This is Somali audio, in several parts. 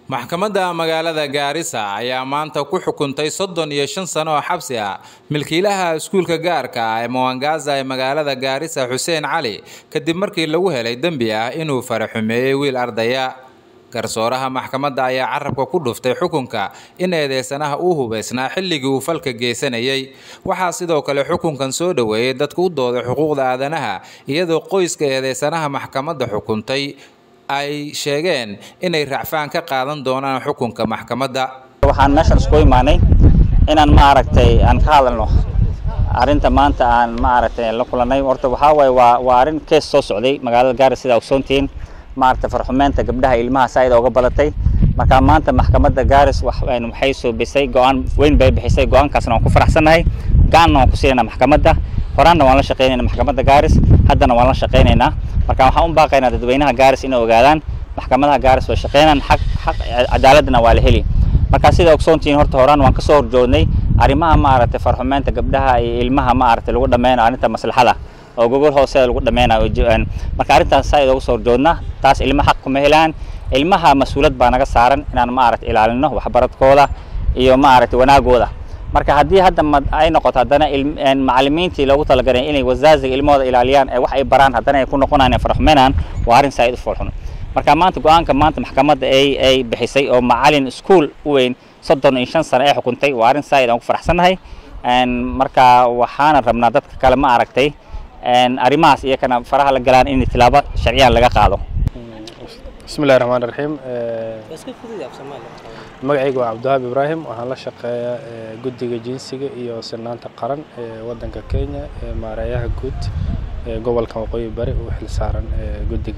maxkamadda magaalada gaarisa ayaa maanta ku xukuntay soddon iyo shan sano oo xabsi ah milkiilaha iskuulka gaarka ah ee mowangaza ee magaalada gaarisa xuseen cali kadib markii lagu helay dembi ah inuu faraxumeeyey wiil ardaya garsooraha maxkamadda ayaa carabka ku dhuftay xukunka in eedeysanaha uu hubaysnaa xilligii uu falka geysanayay waxaa sidoo kale xukunkan soo dhoweeyey dadka u dooday xuquuqda aadanaha iyadoo qoyska eedeysanaha maxkamadda xukuntay ay sheegeen inay racfaan ka qaadan doonaan xukunka maxkamadda waxaan meeshan isku imaanay inaan maaragtay aan ka hadalno arrinta maanta aan maaragtay la kulanay horta waxaa waaye waa waa arrin kees soo socday magaalada gaaris sidaa ogsoontihiin maaragtay farxumeynta gabdhaha ilmaha saaid ooga badatay marka maanta maxkamadda gaaris waxay suubisay go-aan weyn bay bixisay go-aankaasna waan ku faraxsannahay gacanna waan ku siinayna maxkamadda horaanna waan la shaqeynayna maxkamadda gaaris haddana waan la shaqeynaynaa marka waxaan u baaqaynaa dadweynaha gaaris inay ogaadaan maxkamadaha gaaris way shaqeynaan xaq xaq cadaaladna waa la heli marka sida ogsoontihiin horta horaan waan kasoo horjoognay arrimaha maaragtay farxumeynta gabdhaha iyo ilmaha maaragtay lagu dhameynayo arrinta maslaxada oo gogol hooseeda lagu dhameynayo marka arrintaas saa idooga soo horjoodnaa taas ilma xaq kuma helaan ilmaha mas-uulad baa naga saaran inaan maaragtay ilaalino waxbaradkooda iyo maaragtay wanaagooda marka haddii hadda ay noqoto haddana macalimiintii loogu talagalay inay wasaaziga ilmahooda ilaaliyaan ee wax ay baraan haddana ay ku noqonayaan farxumeynaan waa arrin saa-id u foolxun marka maanta go-aanka maanta maxkamadda ay ay bixisay oo macalin iskuol u weyn soddon iyo shan sano ee xukuntay waa arrin saa-id aan ku faraxsannahay marka waxaana rabnaa dadka kale ma aragtay arrimahaas iyakana faraha la galaan in tilaabo sharciyan laga qaado bismillahi raxmaan raxiim magacayga waa cabdiwahaab ibraahim waxaan la shaqeeyaa guddiga jinsiga iyo sinaanta qaran ee waddanka kenya ee maareeyaha guud ee gobolka waqooyi bari uu xilsaaran guddiga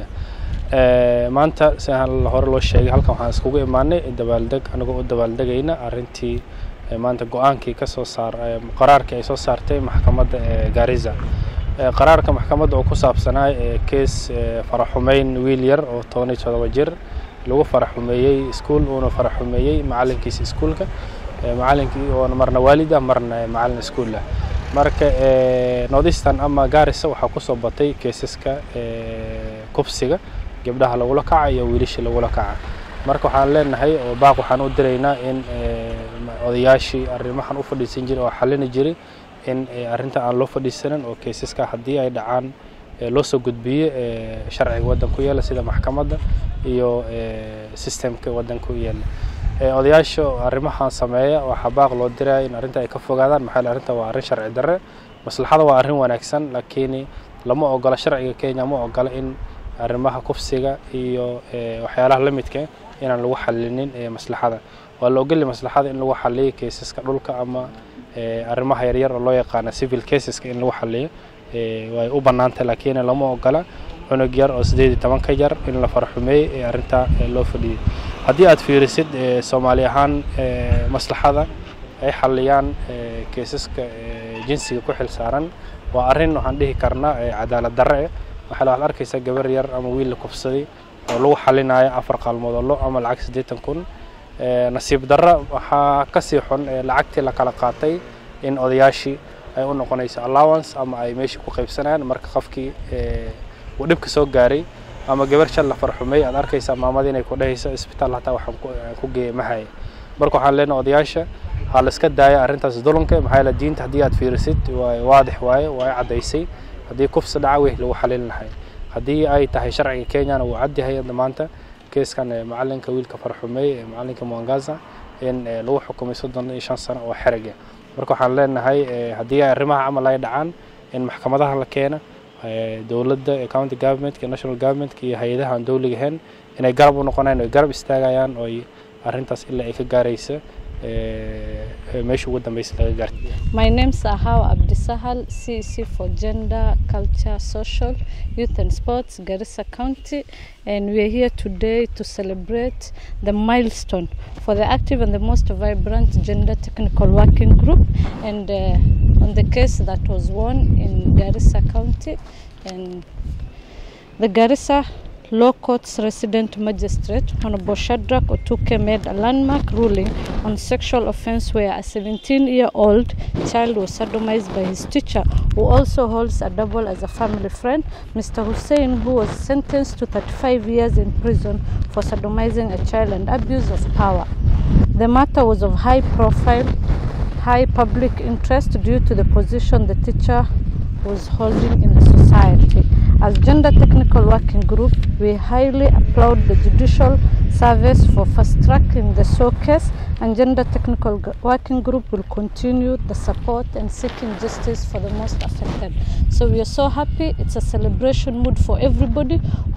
maanta si hore loo sheegay halkan waxaan iskugu imaanay dabaaldeg anagoo u dabaaldegayna arrintii maanta go-aankii kasoo saar qaraarkii ay soo saartay maxkamadda ee gaariza qaraarka maxkamadda oo ku saabsanaa kees faraxumeyn wiil yar oo toban iyo todoba jir lagu faraxumeeyey iskuol uuna faraxumeeyey macalinkiisa iskuolka macalinkii oona marna waalid ah marna macalin iskuol ah marka northeastern ama gaarisa waxaa kusoo batay keesaska kubsiga gabdhaha lagula kaca iyo wiilashii lagula kaca marka waxaan leenahay oo baaq waxaan u diraynaa in odayaashii arrimahan u fadhiisan jiray oo xallini jiray in arrinta aan loo fadhiisanin oo kaysaska haddii ay dhacaan loo soo gudbiyo sharciga waddan ku yaala sida maxkamadda iyo systemka waddan ku yaala odayaasha arrimahan sameeya waxaa baaq loo diraya in arrinta ay ka fogaadaan maxaa yeele arrinta waa arrin sharci darre maslaxada waa arrin wanaagsan laakiin lama ogola sharciga kenya ma ogola in arrimaha kufsiga iyo waxyaalaha la midka inaan lagu xalinin maslaxada waa la ogolya maslaxada in lagu xaliyo kaysaska dhulka ama arrimaha yaryar oo loo yaqaano civil caseska in lagu xaliyo way u bannaantay laakiin lama ogola cunug yar oo sideed iyo toban ka yar in la faraxumeeyey ee arrintaa loo fadhiyey haddii aad fiirisid soomaali ahaan maslaxada ay xaliyaan kaysaska jinsiga ku xil saaran waa arrin waxaan dhihi karnaa cadaalad darre eh waxaa waxaad arkaysaa gabar yar ama wiil la kufsaday oo lagu xalinayo afar qaalmood oo lo ama lacag siddeetan kun nasiib darra waxaa kasii xun lacagtii la kala qaatay in odayaashii ay u noqonayso allowance ama ay meeshii ku qaybsanayaan marka qofkii uu dhibka soo gaaray ama gabar shal la farxumay aad arkaysaa maamada inay ku dhehayso isbitaal hataa waxaan ku geeya mahaya marka waxaan leenahay odayaasha ha la iska daaya arrintaas dulunka maxaa yeele diinta haddii aad fiirisid waa waadix waaye waa caddaysay haddii kufsi dhaca wey lagu xalin lahay haddii ay tahay sharciga kenyana wuu cadyahay hadda maanta keeskan macalinka wiilka farxumeey ee macalinka mwangaza in lagu xukumay soddon iyo shan sano oo xerega marka waxaan leenahay haddii ay arrimaha camal ay dhacaan in maxkamadaha la keena dowladda county governmentka national governmentka iyo hay-adaha aan dowliga ahayn inay garab u noqonayaan oy garab istaagayaan oy arrintaas ilaa ay ka gaaraysa meesha ugu dambeysa laga gaartay My name is Ahao Abdisahal, CEC for Gender, Culture, Social, Youth and Sports, Garissa County, and we are here today to celebrate the milestone for the active and the most vibrant gender technical working group, and uh, on the case that was won in Garissa County, and the Garissa Law Courts resident magistrate Honorable Shadrach Otuke made a landmark ruling on sexual offense where a 17-year-old child was sodomized by his teacher, who also holds a double as a family friend, Mr. Hussein, who was sentenced to 35 years in prison for sodomizing a child and abuse of power. The matter was of high profile, high public interest due to the position the teacher was holding in the society. As Gender Technical Working Group, we highly applaud the Judicial Service for fast tracking the SOA case, and Gender Technical G- Working Group will continue the support and seeking justice for the most affected. So we are so happy. It's a celebration mood for everybody